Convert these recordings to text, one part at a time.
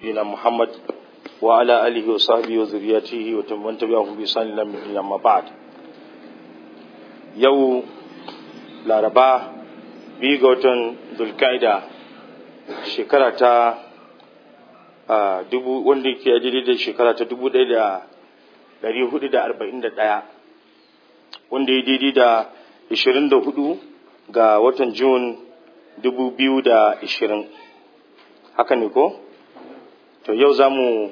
نبينا محمد وعلى آله وصحبه وذريته ومن تبعهم بإحسان إلى يوم الدين أما بعد يو laraba biyu ga watan zulkaida shekara ta dubu wanda ke daidai da shekara ta dubu ɗaya da ɗari hudu da arba'in da ɗaya wanda ya daidai da ishirin da hudu ga watan jun dubu biyu da ishirin haka ne ko to yau za mu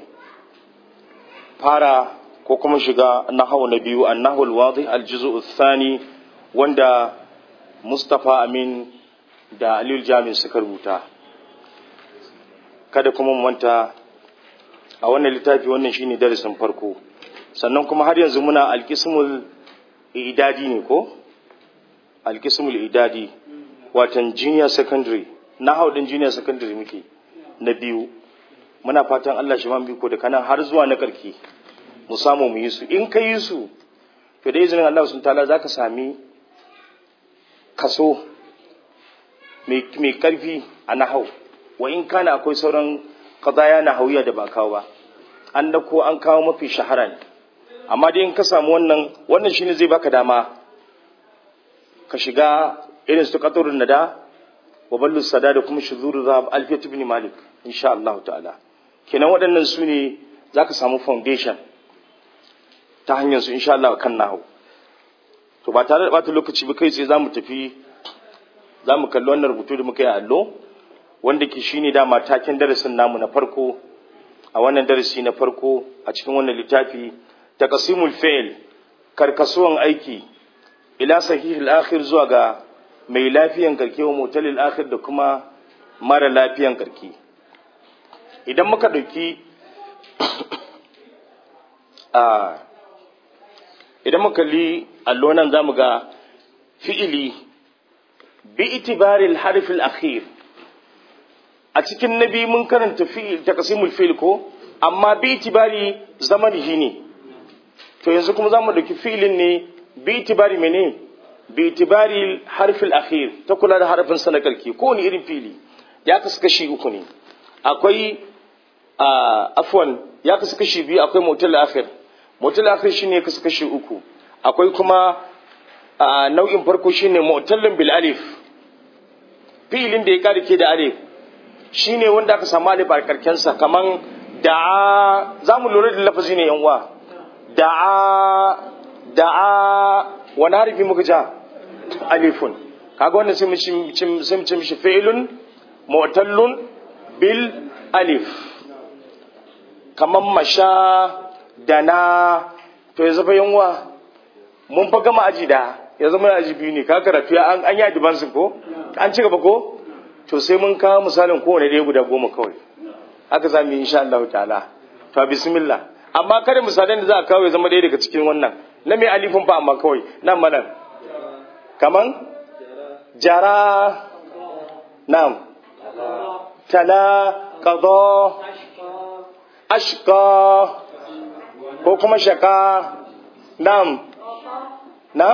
fara ko kuma shiga nahawu na biyu an nahul wadi aljizu thani wanda mustapha amin da aliyu jami'in suka rubuta kada kuma manta a wannan littafi wannan shine darasin farko sannan kuma har yanzu muna alkismul idadi ne ko alkismul idadi watan junior secondary na haudin junior secondary muke na biyu muna fatan Allah shi man biko da kanan har zuwa na karki mu samu mu yi su in ka yi su to da izinin Allah sun tala zaka sami kaso mai karfi a nahau wa in kana akwai sauran qadaya na hauya da ba kawo ba an dako an kawo mafi shahara ne amma dai in ka samu wannan wannan shine zai baka dama ka shiga irin su qatarun nada wa ballu sada da kuma shuzuru zahab alfiyat ibn malik insha Allah ta'ala kenan waɗannan su ne zaka samu foundation ta hanyar su insha Allah kan nahu to ba tare da bata lokaci ba kai sai zamu tafi zamu kalli wannan rubutu da muka yi a allo wanda ke shine dama taken darasin namu na farko a wannan darasi na farko a cikin wannan littafi taqsimul fi'l karkasuwan aiki ila sahihil akhir zuwa ga mai lafiyan karke wa mutalil akhir da kuma mara lafiyan karke idan muka dauki a idan muka li allo nan zamu ga fi'ili bi itibaril harfil akhir a cikin nabi mun karanta fi'il taqsimul fi'l ko amma bi itibari zamanihi ne to yanzu kuma zamu dauki fi'ilin ne bi itibari mene bi itibari harfil akhir ta kula da harfin sa na karki ko wani irin fi'ili ya kasu kashi uku ne akwai afwan ya kasu kashi biyu akwai mutal akhir mutal akhir shine kasu kashi uku akwai kuma nau'in farko shine mu'tallin bil alif fi'ilin da ya kare ke da alif shi ne wanda aka samu alif a karkensa kaman da'a za mu lura da lafazi ne yanwa da'a da'a wani harifi muka ja alifun kaga wannan sai mu ce mishi fi'ilun mu'tallun bil alif kaman masha dana to ya zama yanwa mun fa gama aji da ya zama aji biyu ne ka karatu an yi adibansu ko an ci gaba ko to sai mun kawo misalin kowane ɗaya guda goma kawai haka za mu yi insha Allah ta'ala to bismillah amma kada misalan da za a kawo ya zama ɗaya daga cikin wannan na mai alifin fa amma kawai nan manan kaman jara nam tala qada ashqa ko kuma shaka nam nam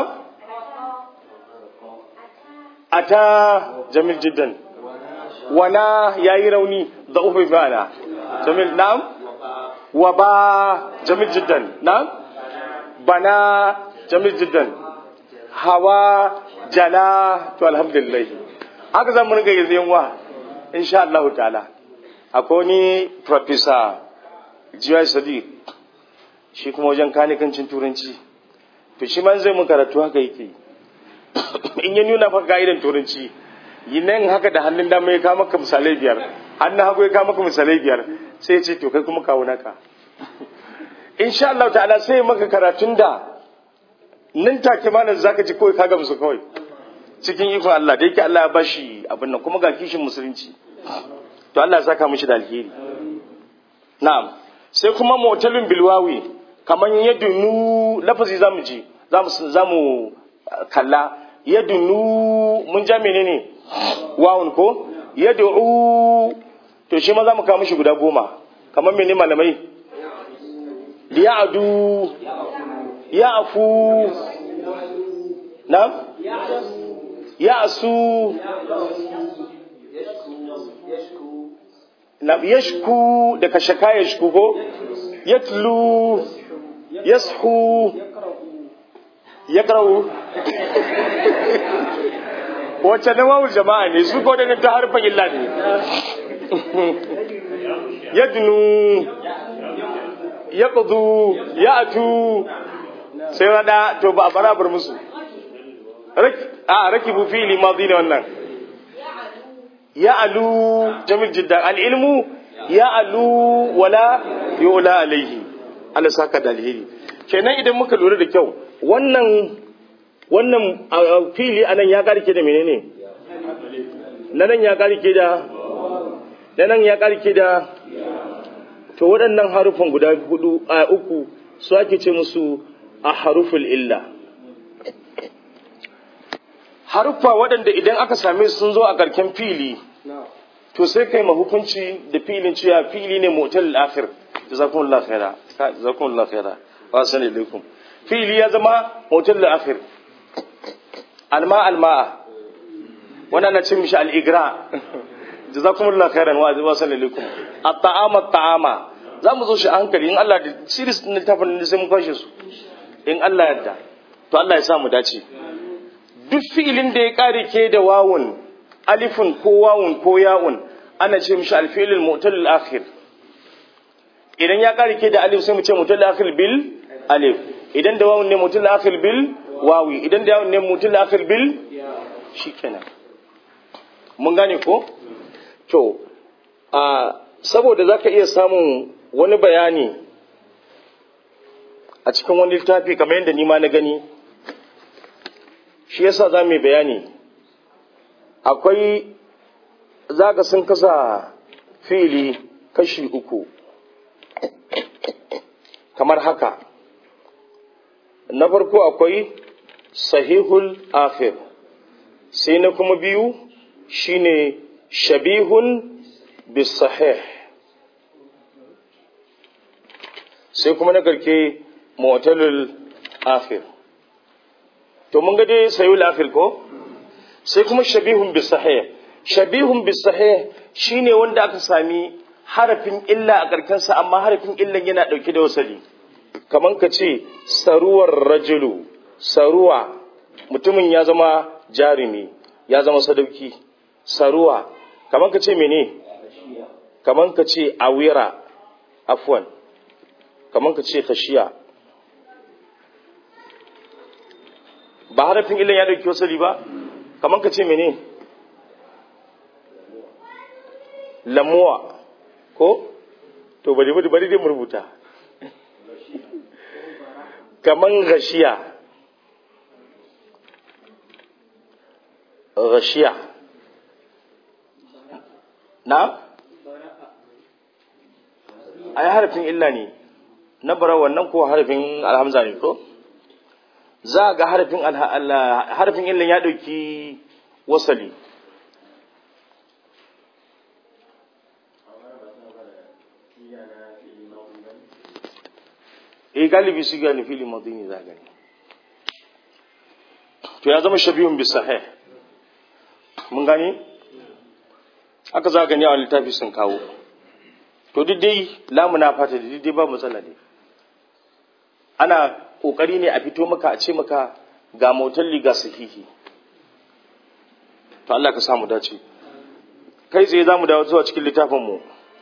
ata jamil jiddan wana ya yi rauni da ufi fana jamil na'am wa ba jamil jiddan na'am bana jamil jiddan hawa jala to alhamdulillah haka zan mun ga yanzu yanwa insha Allah ta'ala akwai ni professor Jiya Sadiq shi kuma wajen kanikancin turanci to shi man zai mun karatu haka yake in ya nuna fa ga'idan turanci yi nan haka da hannun dama ya kama maka misalai biyar hannun hagu ya kama maka misalai biyar sai ya ce to kai kuma kawo naka insha Allah ta'ala sai maka karatun da nan take ma nan zaka ji kawai ka gamsu kawai cikin ikon Allah da yake Allah ya bashi abin nan kuma ga kishin musulunci to Allah ya saka mishi da alheri na'am sai kuma mu'talin bilwawi kaman yadunu lafazi zamu ji zamu zamu kalla yadunu mun ja menene wawun ko yad'u to shi ma za mu kawo mishi guda goma kamar mene malamai ya'du ya'fu na ya'su na yashku da kashaka yashku ko yatlu yashu yaqra'u wacce na wawul jama'a ne su ko da ta harfan illa ne yadnu yaqdu ya'tu sai wada to ba a barabar musu a rakibu fili madi ne wannan ya'alu jamil jiddan al-ilmu ya'alu wala yu'la alayhi Allah saka da alheri kenan idan muka lura da kyau wannan wannan fili anan ya karke da menene na nan ya karke da na nan ya karke da to waɗannan harufan guda hudu a uku su ake ce musu a haruful illa haruffa waɗanda idan aka same su sun zo a karken fili to sai kai ma hukunci da filin cewa fili ne motal akhir jazakumullahu khaira jazakumullahu khaira wa assalamu alaikum fili ya zama motal akhir alma alma'a wannan na cin mishi al'igra jazakumullahu khairan wa wa sallallahu at-ta'ama at-ta'ama za mu zo shi a hankali in Allah da series din littafin da sai mun kwashe su in Allah yadda to Allah ya sa mu dace duk fi'ilin da ya kare ke da wawun alifun ko wawun ko ya'un ana ce mishi al-fi'lul mu'tal akhir idan ya kare ke da alif sai mu ce mu'tal akhir bil alif idan da wawun ne mu'tal akhir bil wawi idan da yawon ne mutum da akhir bil shi kenan mun gane ko to a saboda za ka iya samun wani bayani a cikin wani littafi kamar yadda nima na gani shi yasa za mu yi bayani akwai za ka sun kasa fili kashi uku kamar haka na farko akwai sahihul akhir sai na kuma biyu shine shabihun bisahih sai kuma na karke mu'talul akhir to mun ga dai sahihul akhir ko sai kuma shabihun bisahih shabihun bisahih shine wanda aka sami harafin illa a karkensa amma harafin illan yana dauke da wasali kaman ka ce saruwar rajulu saruwa mutumin ya zama jarumi ya zama sadauki saruwa kaman ka ce mene kaman ka ce awira afwan kaman ka ce khashiya ba harafin illan ya dauki wasali ba kaman ka ce mene lamuwa ko to bari bari bari dai mu rubuta kaman gashiya gashiya na ai harafin illa ne na bara wannan ko harafin alhamza ne ko za ga harafin harafin illa ya dauki wasali eh galibi su gani fili madini za gani to ya zama shabihun bi sahih mun gani aka za gani a littafi sun kawo to duk dai lamuna fata da dai ba matsala ne ana kokari ne a fito maka a ce maka ga motalli ga sahihi to Allah ka samu dace kai tsaye za mu dawo zuwa cikin littafin mu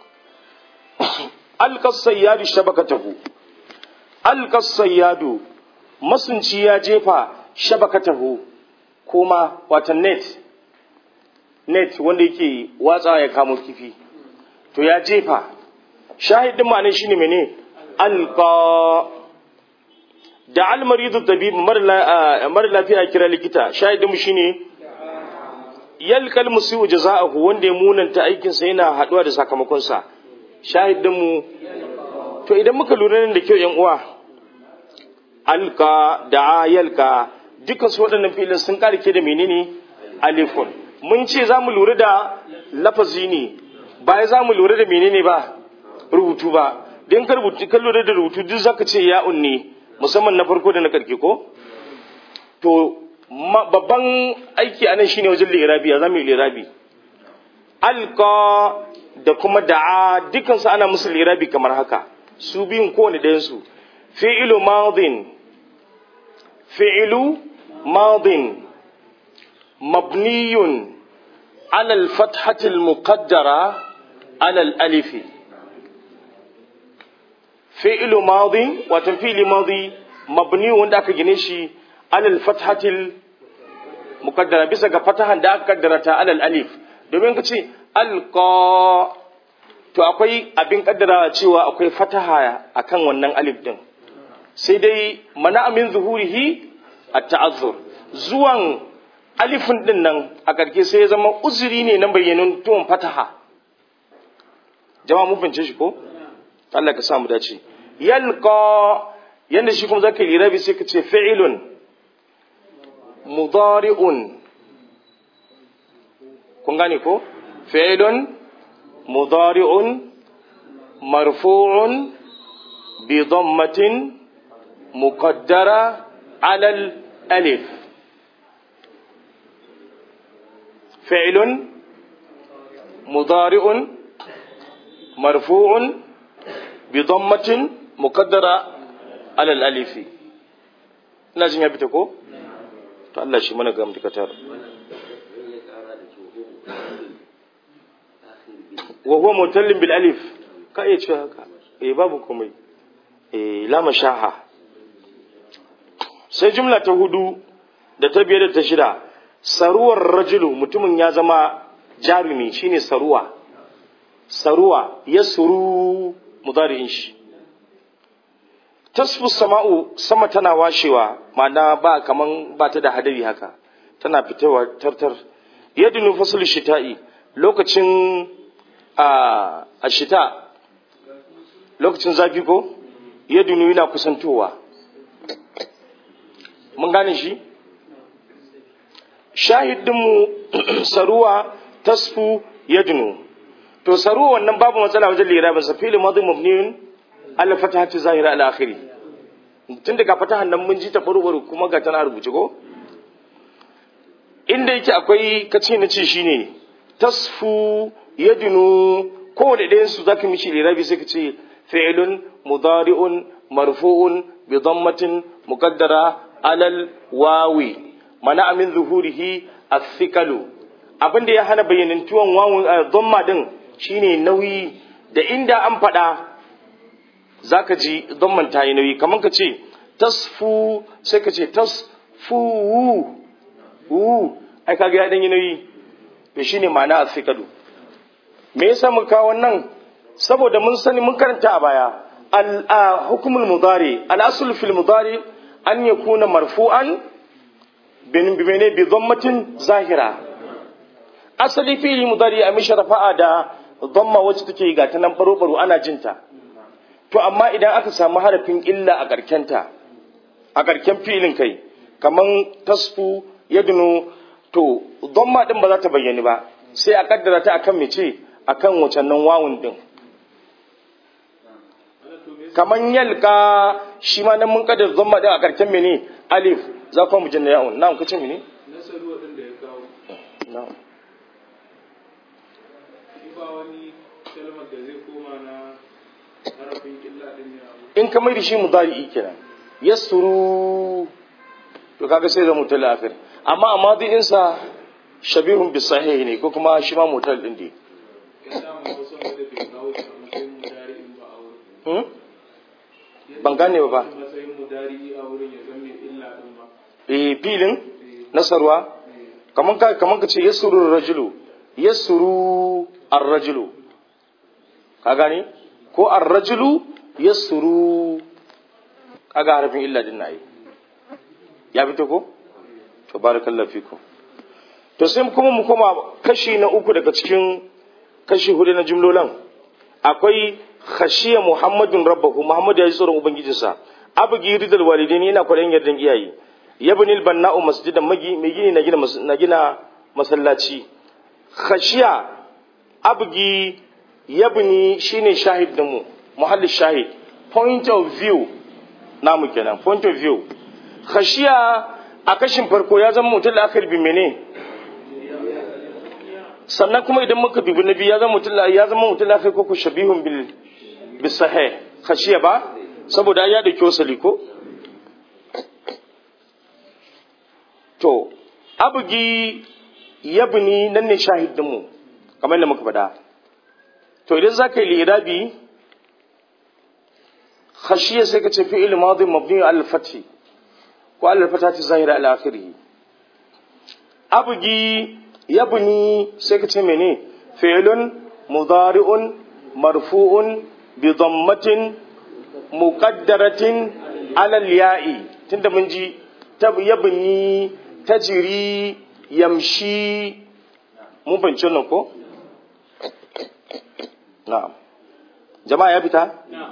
alqas sayyadu shabakatahu alqas sayyadu masunci ya jefa shabakatahu kuma watan net net wanda yake watsa ya kamo kifi to ya jefa shahidin ma ne shine mene alqa da almaridu tabib mara lafiya kira likita shahidin mu shine yalkal musiu jaza'ahu wanda ya munanta aikin sa yana haduwa da sakamakon sa shahidin mu to idan muka lura da kyau yan uwa alka da yalka dukkan su waɗannan filin sun karke da menene alifun mun ce za mu lura da lafazi ne ba za mu lura da menene ba rubutu ba don ka rubutu kan lura da rubutu duk zaka ce ya'un ne musamman na farko da na karke ko to babban aiki anan shine wajen lirabi ya zama lirabi alqa da kuma da'a dukansu ana musu lirabi kamar haka su biyun kowane ɗayansu fi'ilu madin fi'ilu madin mabniyun alal fathatil muqaddara alal alifi fi'ilu madin wato fi'ili madi mabniyun wanda aka gine shi alal fathatil muqaddara bisa ga fatahan da aka kaddara ta alal alif domin ka ce alqa to akwai abin kaddara cewa akwai fataha akan wannan alif din sai dai mana amin zuhurihi at-ta'azzur zuwan alifin din nan a karke sai ya zama uzuri ne na bayyanun tuwon fataha jama'a mun fahimce shi ko Allah ka sa mu dace yalqa yanda shi kuma zaka yi rabi sai ka ce fi'ilun mudari'un kun gane ko fi'ilun mudari'un marfu'un bi dhammatin muqaddara 'ala al-alif fi'ilun mudari'un marfu'un bi dhammatin muqaddara 'ala al-alif ina jin ya fita ko to Allah shi mana gam dikatar wa huwa mutallin bil alif ka iya cewa haka eh babu komai eh la mashaha sai jumla ta hudu da ta biyar da ta shida saruwar rajulu mutumin ya zama jarumi shine saruwa saruwa ya suru mudari'in shi tasfu sama'u sama tana washewa ma'ana ba kaman ba ta da hadari haka tana fitowa tartar yadda fasul shita'i lokacin a shita lokacin zafi ko yadda yana kusantowa mun gane shi shahidinmu saruwa tasfu yadnu to saruwa wannan babu matsala wajen lera ba safili madu mabniyun ala fatahati zahira ala akhiri tun daga fatahan nan mun ji ta baro kuma ga tana rubuce ko inda yake akwai kace na ce shine tasfu yadnu ko da ɗayan su zaka mishi lirabi sai ka ce fi'lun mudari'un marfu'un bi dhammatin muqaddara alal wawi mana amin zuhurihi as-sikalu abinda ya hana bayyanantuwan wawun dhamma din shine nauyi da inda an faɗa zaka ji dhamman ta yi nauyi kamar ka ce tasfu sai ka ce tasfu wu ai kaga ya dan yi nauyi to shine ma'ana as-sikalu me yasa muka kawo wannan saboda mun sani mun karanta a baya al hukmul mudari al asl fil mudari an yakuna marfu'an bin bimene bi dhammatin zahira asali fi'li mudari a mishi rafa'a da dhamma wacce take ga ta nan baro baro ana jinta to amma idan aka samu harafin illa a karkenta a karken fi'ilin kai kaman tasfu yadnu to dhamma din ba za ta bayyani ba sai a kaddara ta akan mece akan wacan nan wawun din kaman yalka shi ma nan mun kaddara dhamma din a karken mene alif za ku mu jinna ya'un na'am kace mene nasaru wadanda ya kawo na'am shi ba wani kalmar da zai koma na harafin illa din ne abu in ka mai da shi mudari kenan yasuru to kaga sai zama mutal akhir amma a madin sa shabihun bis sahih ne ko kuma shi ma mutal din ne ya dama wasu wanda bai kawo shi a matsayin mudari'in ba a wurin hmm? ban gane ba ba a matsayin mudari'i a wurin ya zama illa din ba eh filin nasarwa kaman ka kaman ka ce yasuru rajulu yasuru ar-rajulu ka gane ko ar-rajulu yasuru kaga harafin illa din nayi ya fito ko to barakallahu fikum to sai kuma mu koma kashi na uku daga cikin kashi hudu na jumlolan akwai khashiya muhammadun rabbahu muhammadu ya ji tsoron ubangijinsa abgi ridal walidain yana kwaɗayin yardan iyaye yabnil banna'u masjidan magi mai gini na gina mas- na gina masallaci khashiya abgi yabni shine shahid din mu muhallin shahid point of view namu kenan point of view khashiya a kashin farko ya zama mutum la'akari bi mene sannan kuma idan muka dubi na biyu ya zama mutum ya zama mutum lafiya ko ku shabihun bil bisahih khashiya ba saboda ya dauki wasali ko to abugi yabni nan ne shahidin mu kamar da muka faɗa to idan zaka yi lirabi khashiya sai ka ce fi'il madi mabni al fathi ko al fatati zahira al akhirih abugi yabni sai ka ce mene fi'lun mudari'un marfu'un bi dhammatin muqaddaratin ala al-ya'i tunda mun ji tab yabni tajri yamshi mun bance nan ko na'am jama'a ya fita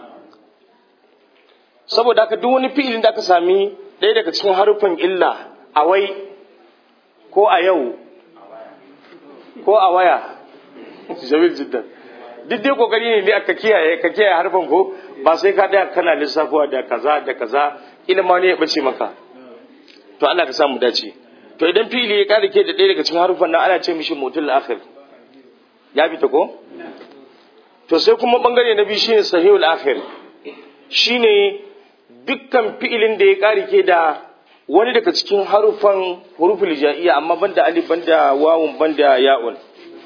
saboda haka duk wani fi'ilin da aka sami ɗaya daga cikin harufan illa a wai ko a yau ko a waya jamil jiddan duk dai kokari ne ne aka kiyaye ka kiyaye harfan ko ba sai ka daya kana lissafuwa da kaza da kaza ilma ne ya bace maka to Allah ka samu dace to idan fili ya kada ke da ɗaya daga cikin harufan nan ana ce mishi mutul akhir ya bi ta ko to sai kuma bangare na biyu shine sahihul akhir shine dukkan fi'ilin da ya kare ke da wani daga cikin harufan huruful jaiya amma banda alif banda wawun banda ya'un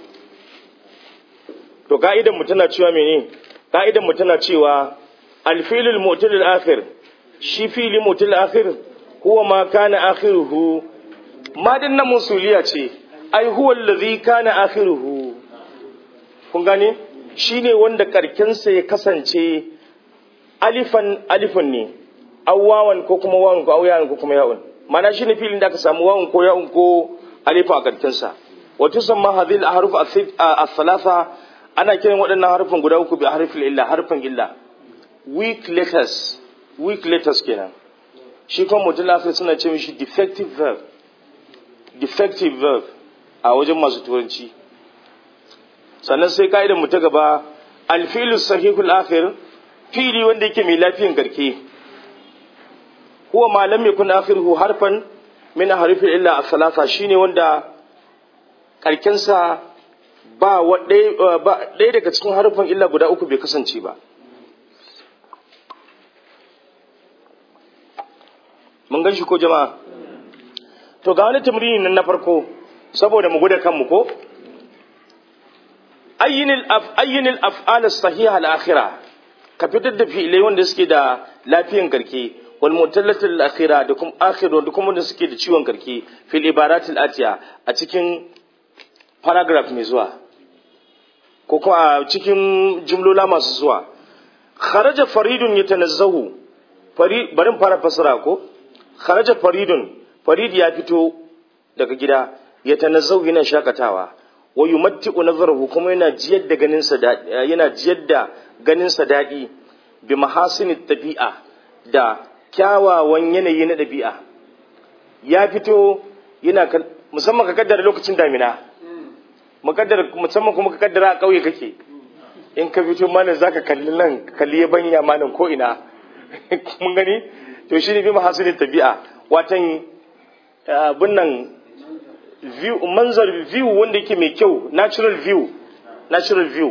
to ka'idan mu tana cewa mene ka'idan mu tana cewa alfilul mu'tal akhir shi fili mu'tal akhir huwa ma kana akhiruhu ma din na musuliya ce ai huwa allazi kana akhiruhu kun gane shine wanda karkensa ya kasance alifan alifun ne awwawan ko kuma wawan ko awyawan ko kuma ya'un mana shine filin da aka samu wawan ko ya'un ko alifa a karkensa wa tusamma hadhihi al-ahruf al-thalatha ana kiran waɗannan harufan guda uku bi harfil illa harfan illa weak letters weak letters kenan shi kuma mutum lafiya suna ce mishi defective verb defective verb a wajen masu turanci sannan sai ka'idar mu ta gaba alfilu sahihul akhir fili wanda yake mai lafiyan garke huwa ma lam yakun akhiruhu harfan min harfil illa as-salasa shine wanda karkensa ba ɗaya daga cikin harfin illa guda uku bai kasance ba mun gan shi ko jama'a to ga wani tamrini nan na farko saboda mu guda kanmu ko ayyinil af'al sahiha al-akhira ka fitar da fi'ilai wanda suke da lafiyan karke wal mutallatil akhira da kuma akhir da kuma wanda suke da ciwon karke fil ibaratil atiya a cikin paragraph mai zuwa ko kuma a cikin jumlola masu zuwa kharaja faridun yatanazzahu farid barin fara fasara ko kharaja faridun farid ya fito daga gida yatanazzahu yana shakatawa wa yumatti'u nazarahu kuma yana jiyar da ganin sa yana jiyar da ganin sa dadi bi mahasinit tabi'a da kyawawan yanayi na dabi'a ya fito yana musamman ka kaddara lokacin damina mukaddara musamman kuma ka kaddara a kauye kake in ka fito mana zaka kalli nan kalli banya malam ko ina mun gani to shi ne bi mahasilin tabi'a watan abin nan view manzar view wanda yake mai kyau natural view natural view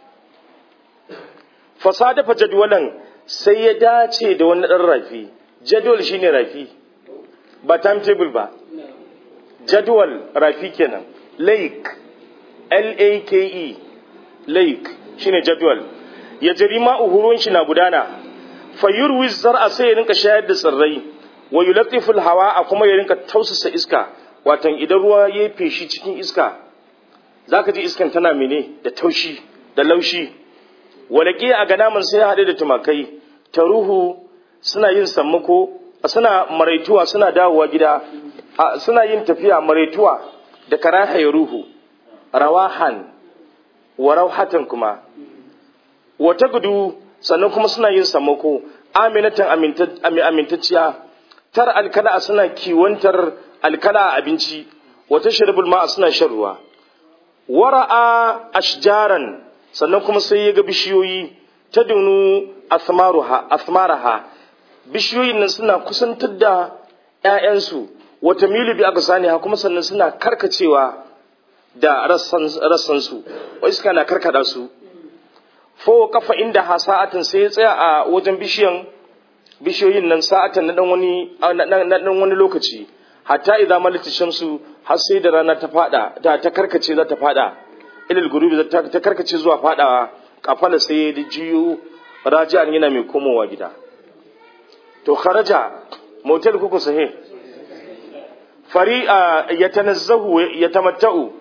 fasada fa jadwalan sai ya dace da wani dan rafi jadwal shine rafi ba timetable ba jadwal rafi kenan lake L-A-K-E lake shine jadwal ya jari ma'uhurun shi na gudana fayyurwi zar'a sai ya rinka shayar da tsirrai wa yulatiful hawa a kuma ya rinka tausasa iska watan idan ruwa ya feshi cikin iska zaka ji iskan tana mene da taushi da laushi walaki a ganamin sai ya haɗe da tumakai taruhu suna yin sammako suna maraituwa suna dawowa gida suna yin tafiya maraituwa da karaha ya ruhu rawahan wa rauhatan kuma wata gudu sannan kuma suna yin sammako aminatan amintacciya tar alkala suna kiwantar alkala a abinci wata shirbul ma suna shan ruwa wara'a ashjaran sannan kuma sai ya ga bishiyoyi ta dunu asmaraha bishiyoyin nan suna kusantar da 'ya'yansu wata milu bi aka sani kuma sannan suna karkacewa da rassan su wai iska na karkada su fo kafa inda ha sa'atin sai ya tsaya a wajen bishiyan bishiyoyin nan sa'atan na dan wani na dan wani lokaci hatta idza malati shamsu har sai da rana ta fada da ta karkace za ta fada ilal gurubi ta karkace zuwa fadawa kafala sai ya jiyo raji'an yana mai komowa gida to kharaja motel kuku sahi fari ya tanazzahu ya tamatta'u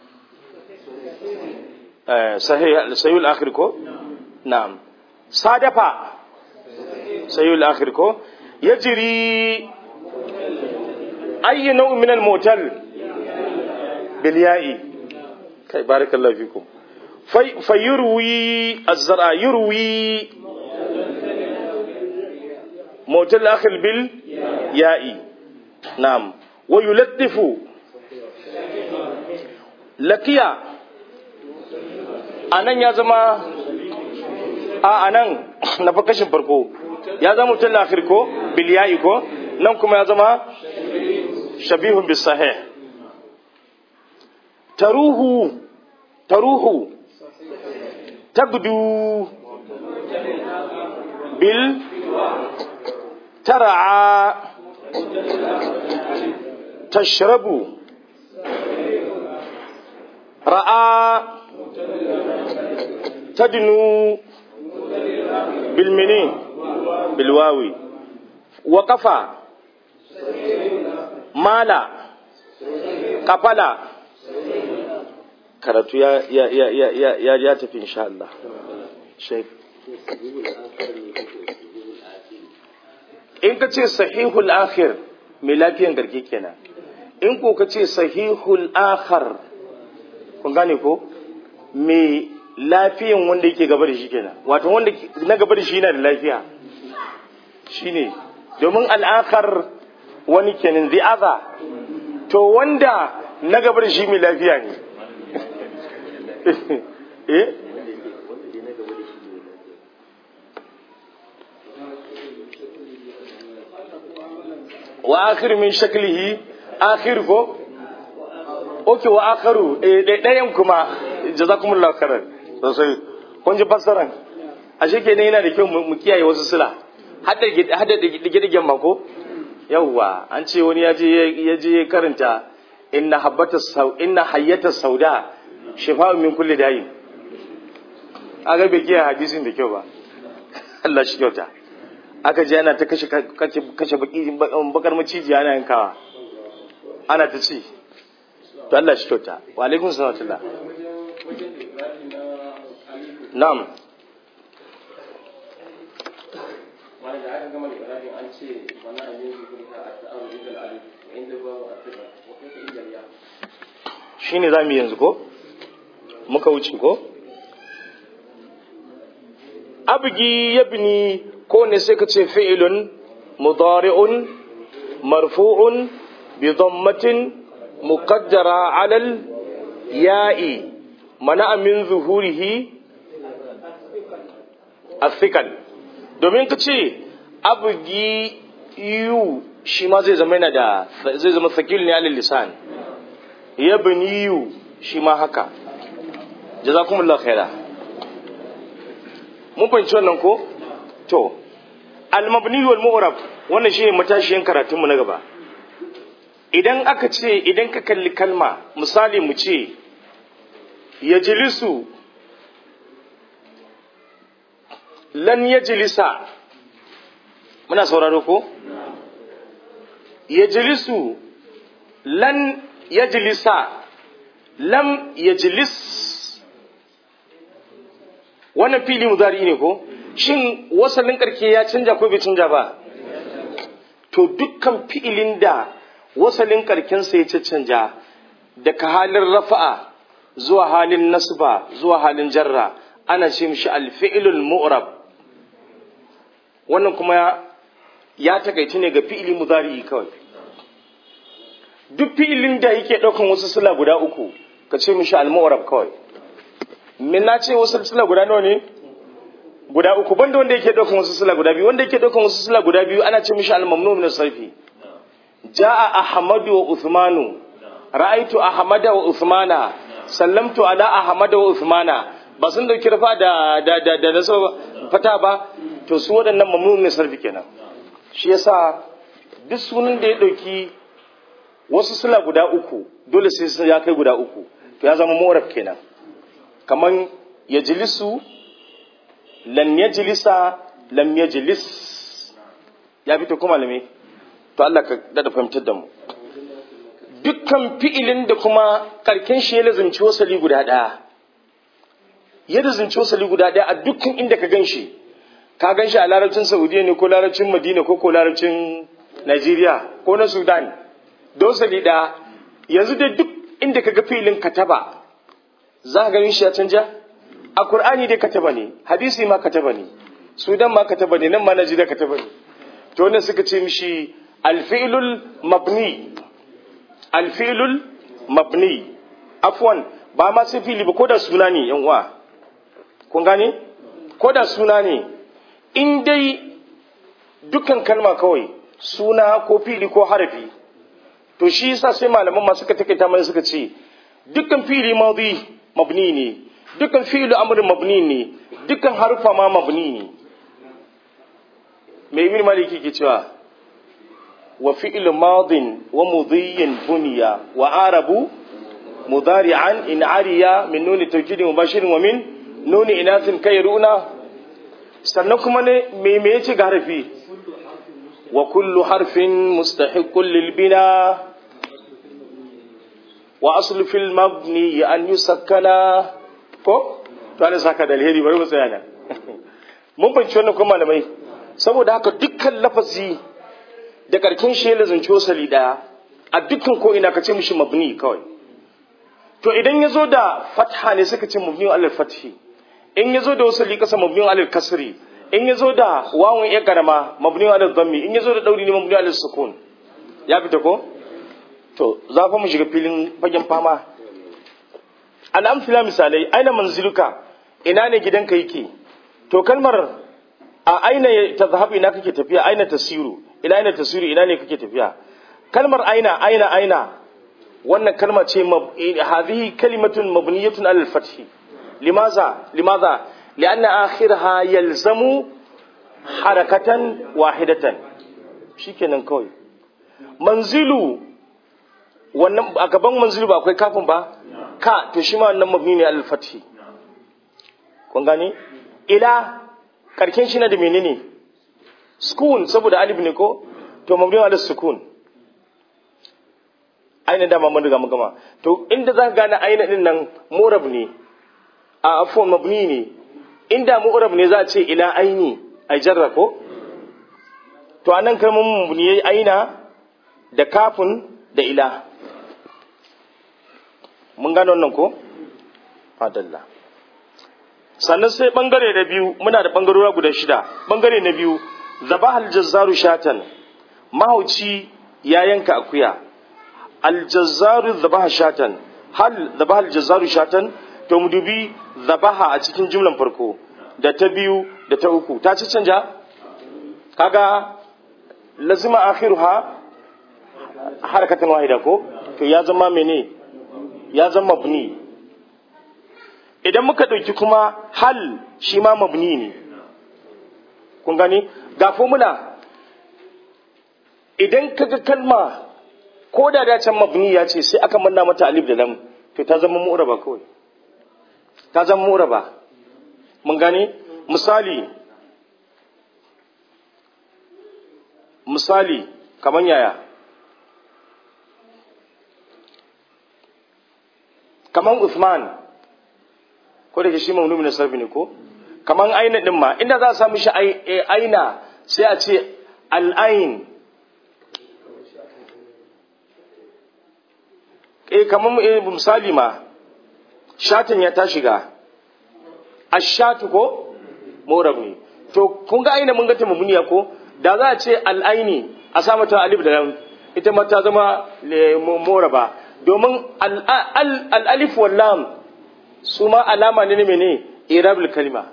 sahih sayul akhir ko na'am sadafa sayul akhir ko yajri أي نوع من الموتل بالياء كي بارك الله فيكم في فيروي الزرع يروي موتل الآخر بالياء نعم ويلطف لكيا anan ya zama a anan na fakashin farko ya zama mutum akhir ko bilya'i ko nan kuma ya zama shabihun bisahih taruhu taruhu tagdu bil tara'a tashrabu ra'a tadnu bilmini bilwawi waqafa mala kafala karatu ya ya ya ya ya ya ya tafi insha Allah shaykh in ka ce sahihul akhir mai lafiyan garke kenan in ko ka ce sahihul akhar kun gane ko mai lafiyan wanda yake gaba da shi kenan wato wanda na gaba da shi yana da lafiya shine domin al'akhar wani kenan the other to wanda na gabar shi mai lafiya ne eh wa akhir min shaklihi akhir ko okay wa akharu eh dayan kuma jazakumullahu khairan sosai kun ji fassaran ashe kenan yana da kyau mu kiyaye wasu sila hadda hadda dige-digen mako yawwa an ce wani ya je karanta inna habbata sau inna hayyata sauda shifa'un min kulli dayin aga bai kiyaye hadisin da kyau ba Allah shi kyauta aka je ana ta kashe kashe baki bakar maciji ana yankawa ana ta ci to Allah shi kyauta wa alaikum salam na'am wanda aka gama da ƙarafin an ce wani abin su kurka a ta'awar idal alif inda babu a tuka wa kai idal ya shine zamu yanzu ko muka wuce ko abgi yabni ko ne sai ka ce fi'ilun mudari'un marfu'un bi dhammatin muqaddara 'ala al-ya'i mana min zuhurihi athiqal domin ka ce abugi yu shi ma zai zama yana da zai zama sakil ne alil lisan yabni yu shi ma haka jazakumullahu khaira mun fahimci wannan ko to al-mabni wal mu'rab wannan shine matashiyan karatun mu na gaba idan aka ce idan ka kalli kalma misali mu ce yajlisu lan yajlisa muna sauraro ko yajlisu lan yajlisa lam yajlis wannan fili muzari ne ko shin wasalin karke ya canja ko bai canja ba to dukkan fi'ilin da wasalin karkensa ya canja daga halin rafa'a zuwa halin nasba zuwa halin jarra ana ce mishi alfi'ilul mu'rab wannan kuma ya takaici ne ga fi'ili muzari kawai duk fi'ilin da yake ɗaukan wasu sula guda uku ka ce mishi al-mu'rab kawai min na ce wasu sula guda nawa ne guda uku banda wanda yake daukan wasu sula guda biyu wanda yake daukan wasu sula guda biyu ana ce mishi al-mamnu min sarfi jaa ahmadu wa uthmanu ra'aitu ahmada wa uthmana sallamtu ala ahmad wa uthmana ba sun dauki rafa da da da, da naso fata ba to su waɗannan mamnun ne sarfi kenan shi yasa duk sunan da ya dauki wasu sula guda uku dole sai sun ya kai guda uku to ya zama mu'rab kenan kaman yajlisu lan yajlisa lam yajlis ya fito kuma malami to Allah ka dada fahimtar da mu dukkan fi'ilin da kuma karken shi ya lazimci wasali guda ɗaya ya lazimci wasali guda ɗaya a dukkan inda ka gan shi ka gan shi a larabcin saudiya ne ko larabcin madina ko ko larabcin najeriya ko na sudan da wasali ɗaya yanzu dai duk inda ka ga fi'ilin kataba za ka ganin shi ya canja a qur'ani dai kataba ne hadisi ma kataba ne sudan ma kataba ne nan ma najeriya kataba ne to wannan suka ce mishi alfi'lul mabni alfilul mabni afwan ba ma sai fili ba ko da suna ne yan uwa kun gane ko da suna ne in dai dukkan kalma kawai suna ko fili ko harafi to shi yasa sai malaman masu suka takaita mana suka ce dukkan fili madi mabni ne dukkan fi'lu amrin mabni ne dukkan harfa ma mabni ne me ibn maliki ke cewa وفعل ماض ومضي بني وعرب مضارعا إن عريا من نون توكيد مباشر ومن نون إناث كيرؤنا سنكم me yace ga harfi wa kullu harfin mustahiqqun lil bina wa aslu fil mabni an yusakkana ko to ana saka da alheri bari mu tsaya nan mun fahimci wannan kuma malamai saboda haka dukkan lafazi da karkin shi ya lazanci wasali daya a dukkan ko ina ka ce mishi mabni kawai to idan ya zo da fatha ne suka ce mabni alal fathi in ya zo da wasali kasa mabni alal kasri in ya zo da wawun ya karama mabni alal dhammi in ya zo da dauri ne mabni alal sukun ya fita ko to za fa mu shiga filin fagen fama al'amfila misalai aina manziluka ina ne gidanka yake to kalmar a aina ta zahabu ina kake tafiya aina tasiru ila aina tasiru ina ne kake tafiya kalmar aina aina aina wannan kalma ce hadhihi kalimatun mabniyatun alal fath limaza limaza lianna akhirha yalzamu harakatan wahidatan shikenan kawai manzilu wannan a gaban manzilu ba akwai kafin ba ka to shi ma wannan mabni ne alal fath kun gane ila karken shi na da menene sukun saboda alif ne ko to mabni ala sukun aina dama mun riga mun gama to inda za ka gane aina din nan murab ne a afwan mabni ne inda mu'rab ne za a ce ila aini ai jarra ko to anan kalmar mabni yayi aina da kafin da ila mun gane wannan ko fadalla sannan sai bangare na biyu muna da bangarora guda shida bangare na biyu zabahal jazzaru shatan mahauci ya yanka akuya aljazzaru zabaha shatan hal zabahal jazzaru shatan to mu dubi zabaha a cikin jumlan farko da ta biyu da ta uku ta ci canja kaga lazima akhiruha harakatan wahida ko to ya zama mene ya zama mabni idan muka ɗauki kuma hal shi ma mabni ne kun gani ga formula idan kaga kalma ko da da can mabni ya ce sai aka manna mata alif da lam to ta zama mu'raba kawai ta zama mu'raba mun gani misali misali kaman yaya kaman Uthman ko da ke shi mamnu min sarfi ne ko kaman aina din ma inda za a samu shi aina sai a ce al'ain eh kaman misali ma shatin ya ta shiga ashatu ko morab ne to kun ga aina mun ga ta mamuniya ko da za a ce al'aini a sa mata alif da lam ita ma ta zama moraba domin al'alif wallam su ma alama ne ne mene irabul kalima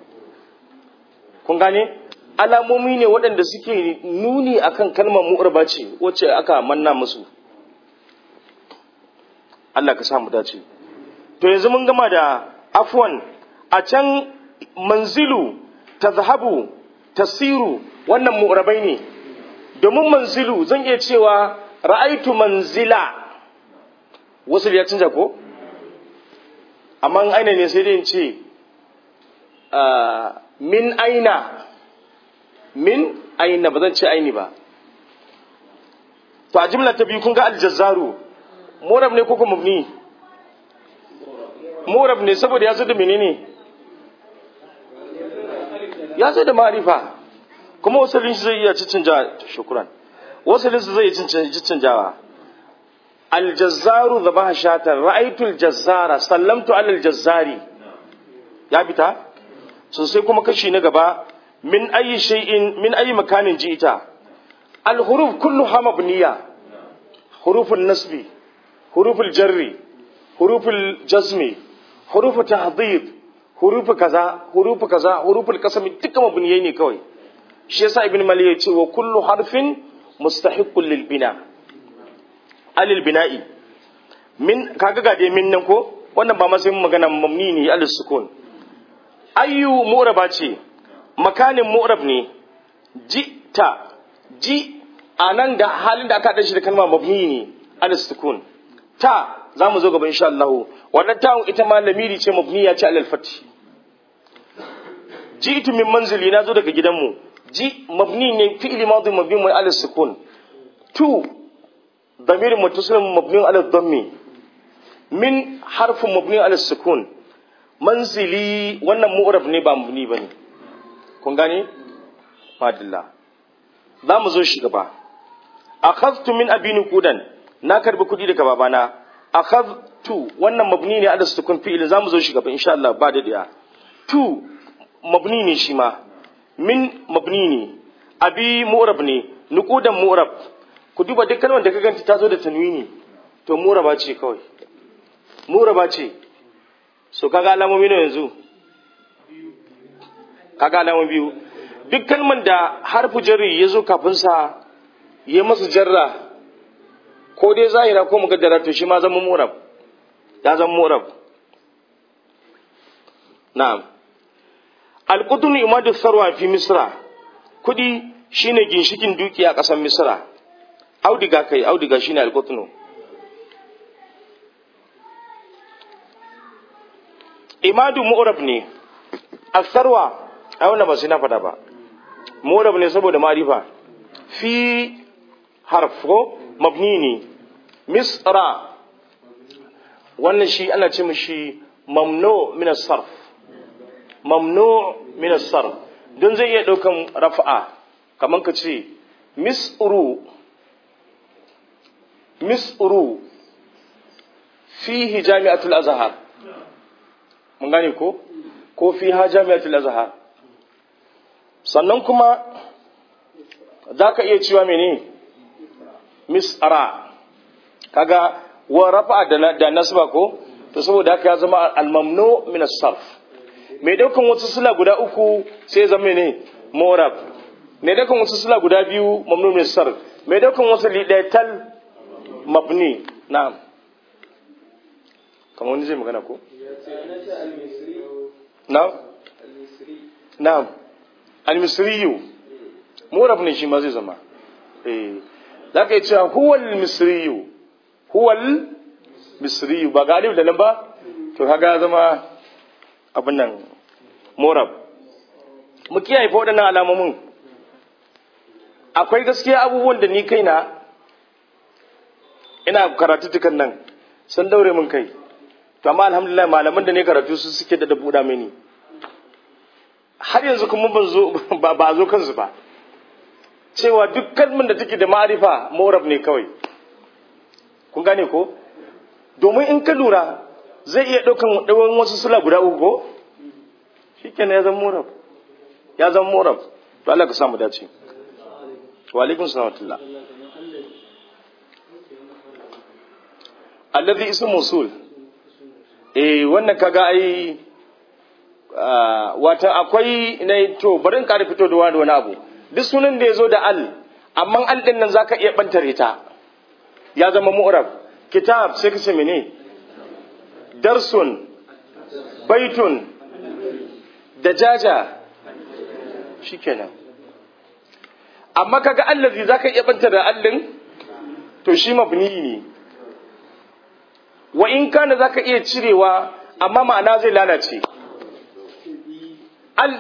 kun gane alamomi ne waɗanda suke nuni akan kalmar mu'arba ce wacce aka manna musu Allah ka samu dace to yanzu mun gama da afwan a can manzilu tazhabu tasiru wannan mu'rabai ne domin manzilu zan iya cewa ra'aitu manzila wasu ya canja ko amma in aina ne sai dai in ce ah, min aina min aina ba zan ce aini ba to a jimla ta biyu kun ga aljazzaru murab ne ko kuma mubni murab ne saboda ya zo da menene ya zo da ma'arifa kuma wasalin shi zai iya ciccanja shukran wasalin shi zai iya ciccanjawa aljazzaru zabaha shatan ra'aytul jazzara sallamtu alal jazzari ya fita so sai kuma kashi na gaba min ayi shay'in min ayi makanin ji'ita al huruf kulluha mabniya hurufun nasbi huruful jarri huruful jazmi hurufu tahdhib hurufu kaza hurufu kaza huruful qasami dukkan mabniyai ne kawai shi yasa ibn mali ya ce wa kullu harfin mustahiqqun lil bina alil bina'i min kaga ga dai min nan ko wannan ba ma sai mun magana mamni ne al sukun ayyu mu'raba ce makanin mu'rab ne ji ta ji anan da halin da aka haɗa shi da kalma mabni ne al sukun ta za mu zo gaba insha Allah wannan ta'un ita ma lamiri ce mabniya ce alal fathi ji'tu min manzili na zo daga gidanmu ji mabni ne fi'li madhi mabni mai alal sukun tu ضمير متصل مبني على الضم من حرف مبني على السكون منزلي wannan mu'rab ne ba mabni bane kun gane fadilla za mu zo shi gaba akhadtu min abini kudan na karbi kudi daga babana akhadtu wannan mabni ne ala sukun fi'il za mu zo shi gaba insha Allah ba da daya tu mabni ne shi ma min mabni ne abi mu'rab ne nuqudan mu'rab ku duba duk kalmar da ka ganta ta zo da tanwini to muraba ce kawai muraba ce so kaga alamomi ne yanzu kaga alamomi biyu duk kalmar da harfu jarri ya zo kafin sa ya masa jarra ko dai zahira ko mugaddara to shi ma zama murab ya zama murab na'am al-qutun imadu sarwa fi misra kudi shine ginshikin dukiya a ƙasar misra audiga kai audiga shine alqutnu imadu mu'rab ne asarwa ai wannan ba sai na fada ba mu'rab ne saboda ma'rifa fi harf ko mabni ne misra wannan shi ana ce mishi mamnu min as-sarf mamnu min as-sarf don zai iya daukan rafa'a kaman ka ce misru misru fihi jami'atul azhar mun gane ko ko fiha jami'atul azhar sannan kuma zaka iya cewa mene misra kaga wa rafa da da nasba ko to saboda haka ya zama al-mamnu min as-sarf mai daukan wasu sula guda uku sai ya zama ne morab mai daukan wasu sula guda biyu mamnu min as-sarf mai daukan wasu lidaital mabni na'am kamar wani zai magana ko na'am na'am al-misriyu murab ne shi ma zai zama eh zaka yi cewa huwal misriyu huwal misriyu ba galib da nan ba to kaga zama abin nan murab mu kiyaye fa waɗannan alamomin akwai gaskiya abubuwan da ni kaina ina karatu tukan nan sun daure min kai to amma alhamdulillah malaman da ne karatu su suke da buɗa mini har yanzu kuma ban zo ba ba zo kansu ba cewa duk kalmin da take da ma'arifa morab ne kawai kun gane ko domin in ka lura zai iya ɗaukan ɗawan wasu sula guda uku ko shikenan ya zama morab ya zama morab to Allah ka samu dace wa alaikum salam wa alladhi ismu mawsul eh wannan kaga ai wata akwai na to bari in ƙara fito da wani abu duk sunan da ya zo da al amma al din nan zaka iya bantare ta ya zama mu'rab kitab sai ka ce mene darsun baitun dajaja shikenan amma kaga allazi zaka iya banta da allin to shi mabni ne wa in kana zaka iya cirewa amma ma'ana zai lalace Al-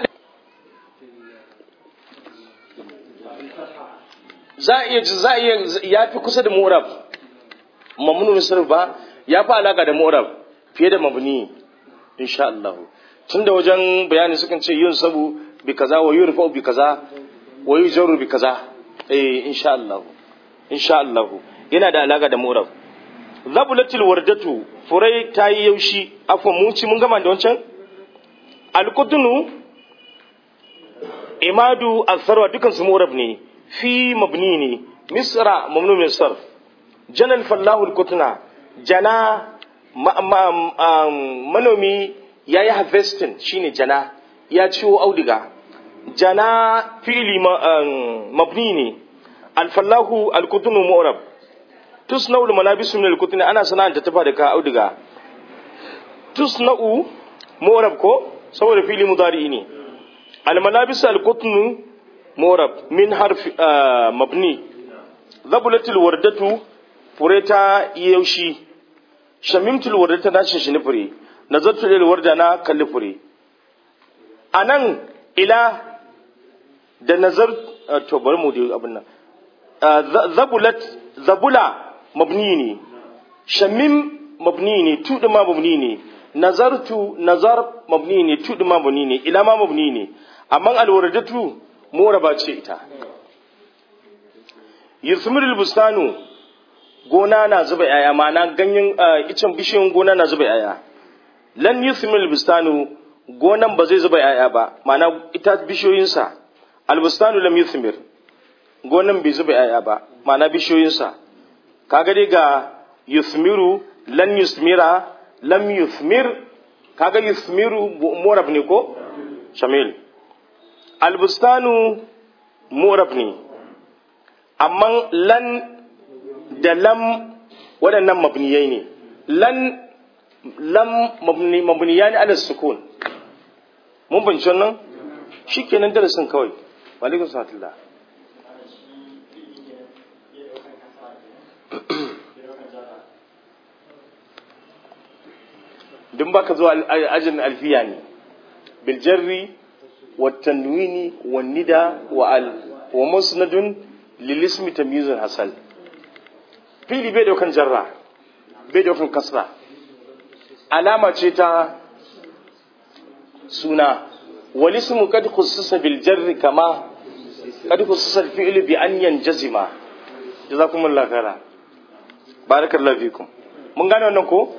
za a iya za a iya ya fi kusa da mu'rab mamnun sarf ba ya fi alaka da mu'rab fiye da mabni insha Allah tunda wajen bayani sukan ce yun sabu bi kaza wa yurfa bi kaza wa yujarru bi kaza eh insha Allah insha Allah yana da alaka da mu'rab zabulatul wardatu furai ta yi yaushi afwan mun ci mun gama da wancan alqutnu imadu asarwa dukan su mu'rab ne fi mabni ne misra mamnu min sarf janal fallahu alqutna jana ma, ma, um, manomi yayi harvesting shine jana ya ciwo auduga jana fi'li ma, um, mabni ne alfallahu alqutnu mu'rab tusna'u almalabisu min alqutni ana sana'anta tafa da ka auduga tusna'u mu'rab ko saboda fi'li mudari ne الملابس القطن مورب من حرف آه مبني ذبلت الوردة فريتا يوشي شممت الوردة ناشن شنفري نظرت للوردة نا كالفري أنان إلى da nazar to bari mu dai abin nan zabulat zabula mabni ne shamim mabni ne tudu ma mabni ne nazartu nazar mabni ne tudu ma mabni ne ila ma mabni ne amma alwaradatu moraba ce ita yusmirul bustanu gona na zuba yaya ma'ana ganyen icen bishiyan gona na zuba yaya lan yusmirul bustanu gonan ba zai zuba yaya ba ma'ana ita bishiyoyinsa albustanu lam yusmir gonan bai zuba yaya ba ma'ana bishiyoyinsa kaga dai ga yusmiru lan yusmira lam yusmir kaga yusmiru morab ne ko shamil albustanu morab ne amma lan da lam waɗannan mabniyai ne lan lam mabni mabniya ne ala sukun mun bince nan shikenan darasin kawai wa alaikum salatullah dun baka zuwa ajin alfiya ne bil jarri wa tanwini wa nida wa al wa musnadun lil ismi tamyizun hasal fili bai daukan jarra bai daukan kasra alama ce ta suna wal ismu kad khussisa bil jarri kama kad khussisa al fi'lu bi an yanjazima jazakumullahu khaira barakallahu fikum mun gane wannan ko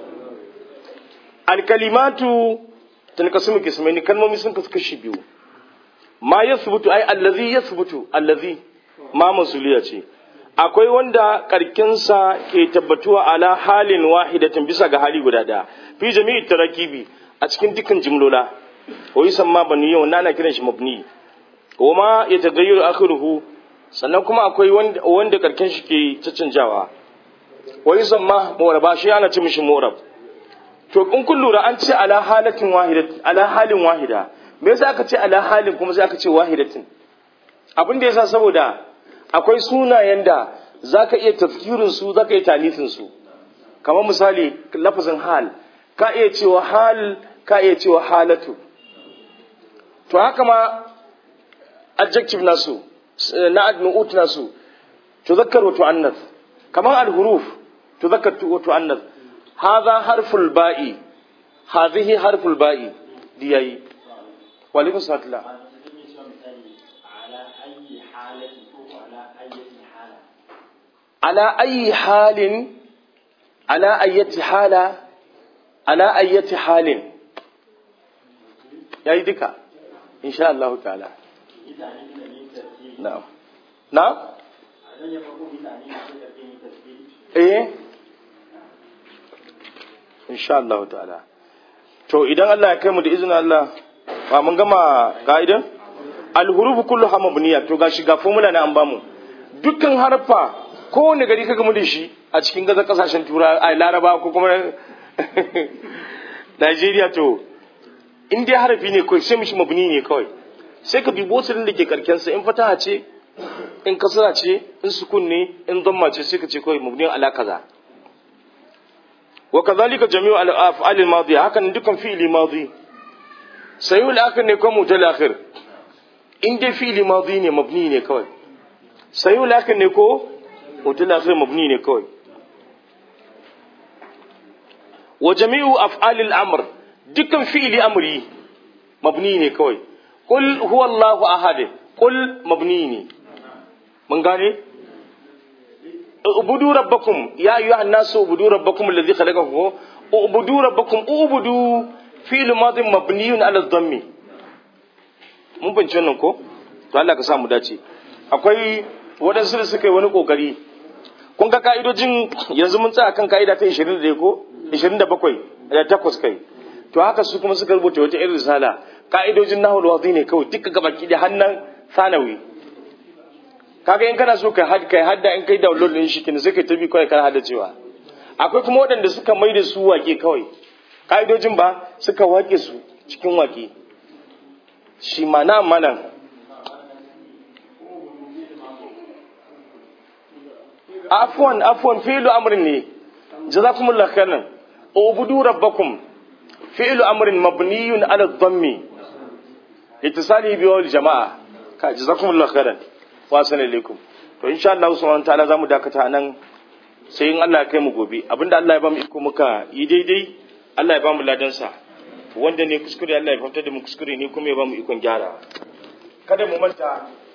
alkalimatu tanqasimu qismaini kalmomi sun kasu kashi biyu ma yasbutu ai allazi yasbutu allazi ma masuliya ce akwai wanda karkinsa ke tabbatuwa ala halin wahidatin bisa ga hali guda daya fi jami'i tarakibi a cikin dukkan jimlola ko yi samma bani yau na ana kiran shi mabni wa ma ya tagayyar akhiruhu sannan kuma akwai wanda wanda karkin shi ke caccanjawa wa yi samma muwaraba shi ana ce mishi muwarab to in kun lura an ce ala halatin wahida ala halin wahida me yasa aka ce ala halin kuma sai aka ce wahidatin abin da yasa saboda akwai sunayen da zaka iya tafkirin su zaka iya tanisin su kamar misali lafazin hal ka iya cewa hal ka iya cewa halatu to haka ma adjective nasu na adnu'ut nasu tuzakkar wa tu'annas kamar al-huruf tuzakkar wa tu'annas هذا حرف الباء هذه حرف الباء دي اي وعليكم السلام الله على أي حال على أي حالة على أي حال يا يدك إن شاء الله تعالى نعم نعم إيه insha Allah ta'ala to idan Allah ya kai mu da izinin Allah ba mun gama ka'idan alhurufu kullu mabniya to gashi ga formula na an bamu dukkan harfa kowane gari ka gamu da shi a cikin gaza kasashen tura a laraba ko kuma Najeriya to in dai harafi ne kawai sai mishi mabni ne kawai sai ka dubi wasu da ke karkensa in fataha ce in kasara ce in sukun ne in zamma ce sai ka ce kawai mabni ala kaza wa kadhalika jami'u al-af'al al-madiya hakan dukkan fi'li madi sayul akhir ne ko mutal akhir in dai fi'li madi ne mabni ne kawai sayul akhir ne ko mutal akhir mabni ne kawai wa jami'u af'al al-amr dukkan fi'li amri mabni ne kawai qul huwa Allahu ahad qul mabni ne mun gane ubudu rabbakum ya ayyuha an-nasu ubudu rabbakum alladhi khalaqakum ubudu rabbakum ubudu fi'l madin mabniyun ala dhammi mun bince wannan ko to Allah ka sa mu dace akwai waɗansu da suka yi wani kokari kun ga ka'idojin yanzu mun tsaya kan ka'ida ta 21 ko 27 da takwas kai to haka su kuma suka rubuta wata irin risala ka'idojin nahul wadi ne kawai duka gabaki da hannan sanawi kaga in kana so kai had kai hadda in kai download din shi kin sai kai tabi kai kana hada cewa akwai kuma waɗanda suka mai da su wake kawai ka'idojin ba suka wake su cikin wake shi mana manan afwan afwan fi'lu amrin ne jazakumullahu khairan ubudu rabbakum fi'lu amrin mabniyun ala dhammi ittisali bi wal jama'a ka jazakumullahu khairan wa assalamu alaikum to insha Allah subhanahu ta'ala zamu dakata nan sai in Allah ya kai mu gobe abinda Allah ya ba mu iko muka yi daidai Allah ya ba mu ladan sa wanda ne kuskure Allah ya fahimtar da mu kuskure ne kuma ya ba mu ikon gyara kada mu manta